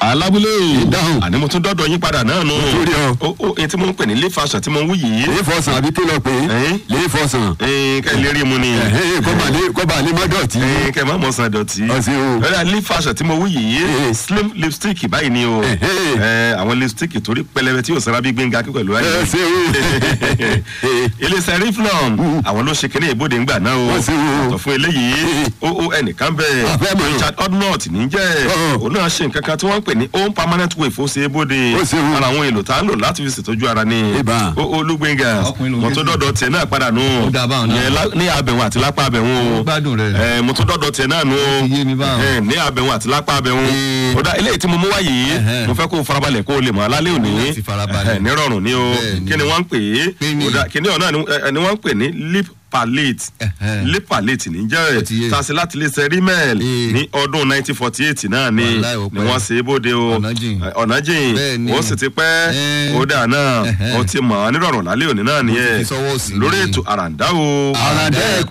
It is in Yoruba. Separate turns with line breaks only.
alábúlé
Ìdáhùn.
àní mo tún dọ́dọ̀ yín padà náà nù.
tún rí ọ.
ó ó èyí tí mo ń pè ní lé fashion tí mo ń wú yìí.
lè fọsàn àbí kí lọ pé
Ẹ̀hìn.
lè fọsàn
ẹ̀ẹ́n kẹ́ ẹ lè rí mu ni.
Ẹ̀hìn, kó bà lè- kó bà lè má dọ̀tí.
ẹ̀ẹ́n kẹ́ ẹ má mọ̀ sàn dọ̀tí.
Ọ̀sẹ̀ o.
lọ́dà lé fashion tí mo wú yìí
Ẹ̀hìn.
slim lipstick báyìí ni o.
Ẹ̀hìn.
ẹ̀ẹ́ àwọn lipstick torí pẹlẹbẹ tí yóò sara bí gbẹ̀ngà kí pẹ̀lú ayé.
ẹ ṣe o.
iléeṣẹ́ riflon àwọn ló ṣe kíní ìbòde ńgbà náà o
Wọ́n ṣe o.
àtọ̀ fún eléyìí ó ó ẹnìkan bẹ́ẹ̀
Àfẹ́ mọ̀.
richard odnott níjẹ́
Ọ̀hún.
òun náà ṣe nǹkan kan tí wọ́n ń pè ní home permanent wave ó ṣe é bóde
Ó ṣe o.
ara àwọn èlò tá a lò láti fi ṣètọ́jú ara ní
Ìbá.
ó ó olúgbẹ̀ngà
Ọkùnrin ló ń
mo tó
gé
dọ́dọ̀ tiẹ̀ náà padà nù
Ó dáa báwọn náà.
Ìyẹn lá- ní abẹ̀wọ̀n àti lápá abẹ̀wọ̀n o
Ó gbádùn rẹ̀.
ẹ mo tó dọ́dọ̀ tiẹ̀ náà nù
ti yé mi báwọn.
ẹ ní abẹ̀wọ̀n àti lápá abẹ̀wọ̀n
Ee.
ó dá eléyìí tí mo mú wáyé
Ẹ̀hẹ́n.
mo fẹ́ kó o farabalẹ̀ kó o lè mọ̀ alálẹ́ òní
Láti farabalẹ̀.
Ẹ̀hẹ́n, nírọ̀rùn ni o
Bẹ́ẹ̀ni.
kí ni wọ́n ń pè é
Kí ni?
Ó dá- kíní ọ̀nà ni ẹ- ni wọ́n ń pè ní lip palate
Ẹ̀hẹ́n.
lip palate ní
Ó ti
jẹ́
yé.
tasi láti lè ṣe rímẹ̀l
Ee.
ní ọdún 1948 náà ni
Wàláhì, ó
ni
pẹ́.
wọ́n ṣe é bóde o
Ọ̀nà jìn.
Ẹ, ọ̀nà jìn
Bẹ́ẹ̀ni.
ó sì ti pẹ́
Ẹ́.
ó dà náà
Ẹ̀hẹ́n.
ó ti mọ̀ ọ́ nírọ̀rùn lálẹ́ òní náà nìyẹn
fi sọ́wọ́ sí
lórí
ni.
ètò àràǹdá o
Àràǹdá